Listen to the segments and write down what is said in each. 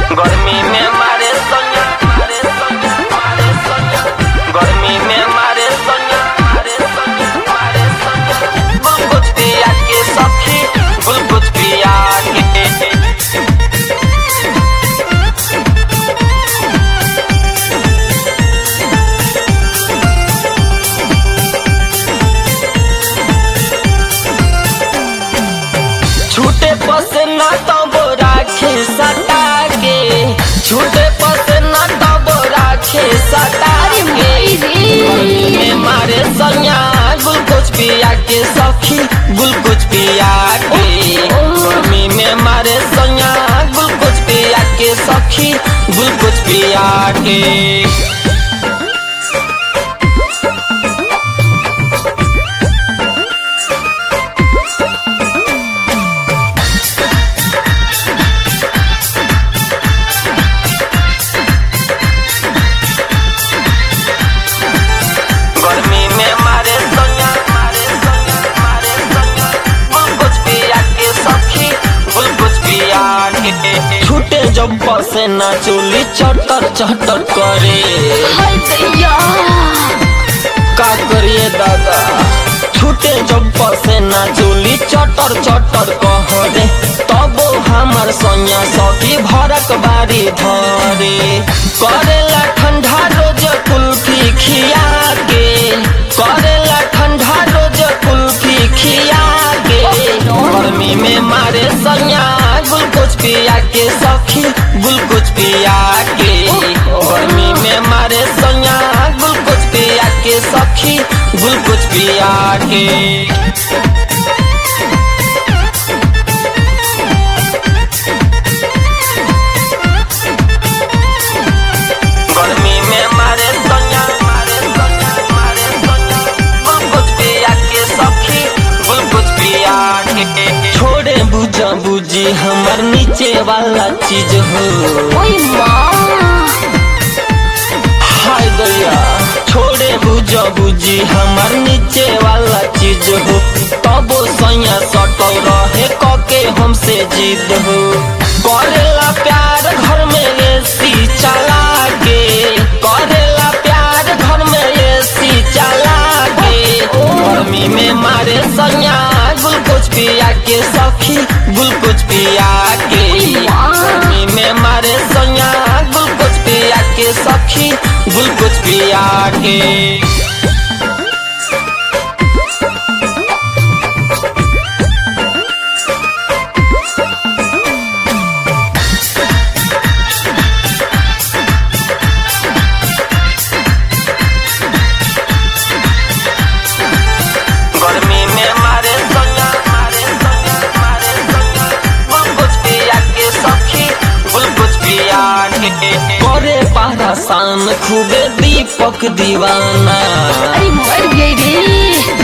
गर्मी में मारे सोनिया मारे सोनिया मारे सोनिया गर्मी में मारे सोनिया मारे सोनिया मारे सोनिया गुलगुज पिया के सखी गुलगुज पिया के छूटे पसे ना तो बोरा खे सटा के छूटे पसे ना तो बोरा खे सटा अरे के माई रे। गर्मी में मारे सैया गुलकुच पिया के सखी गुलकुच पिया के गर्मी में मारे सैया गुलकुच पिया के सखी गुलकुच पिया के गर्मी में मारे सोनिया मारे सोनिया मारे सोनिया गुलगुज पिया के सखी गुलगुज पिया के छूटे जब बसे ना चोली चटर चटर करे हाय दैया का करिए दादा छूटे जब बसे ना चोली चटर चटर कहरे तब हमर सोनिया सखी भरक बारी धरे करेला ठंडा रोज कुल्फी खिया के करेला ठंडा रोज कुल्फी खिया के गर्मी में मारे सैया गुलकुच पिया के सखी गुलकुच पिया के गर्मी में मारे सैया गुलकुच पिया के सखी गुलकुच पिया के गर्मी में मारे सैया मारे सैया मारे सैया गुलकुच पिया के सखी गुलकुच पिया के छोड़े बुझा बुझी हमर नीचे वाला चीज हो ओए माँ हाय दया छोड़े बुझा बुझी हमर नीचे वाला चीज हो तबो सैया सटल रहे कके हमसे जिद हो करेला प्यार घर में एसी चला के करेला प्यार घर में एसी चला के गर्मी में मारे सैया गुलकुच पिया के सखी गुलकुच पिया के गर्मी में मारे सैया गुलकुच पिया के सखी गुलकुच पिया के गर्मी में मारे सोनिया मारे सोनिया मारे सोनिया गुलकुच पिया के सखी गुलकुच पिया के करे पारा शान खूबे दीपक दीवाना अरे मर गई रे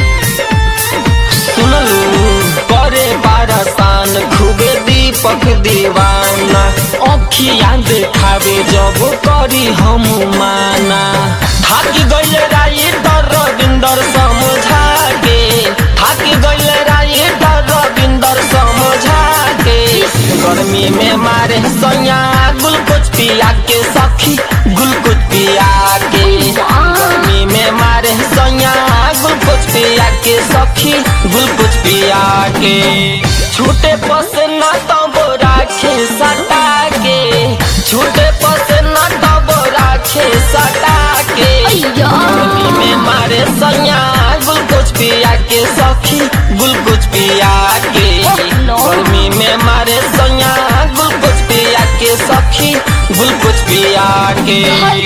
सुनलू करे पारा शान खूबे दीपक दीवाना अखिया देखावे जब करी हम माना थाकी गइल राई तर रविंदर समझा के थाकी गइल राई तर रविंदर समझा के गर्मी में मारे सैया गुलकुच पिया के सखी गुलकुच पिया के गर्मी में मारे सैया गुलकुच पिया के सखी गुलकुच पिया के छूटे पसे ना तो बोरा खे सटा के छूटे पसे ना तो बोरा खे सटा के अय्या। गर्मी में मारे सैया गुलकुच पिया के सखी गुलकुच पिया के नो। गर्मी में मारे सैया गुलकुच पिया के सखी गुलकुच पिया के हाय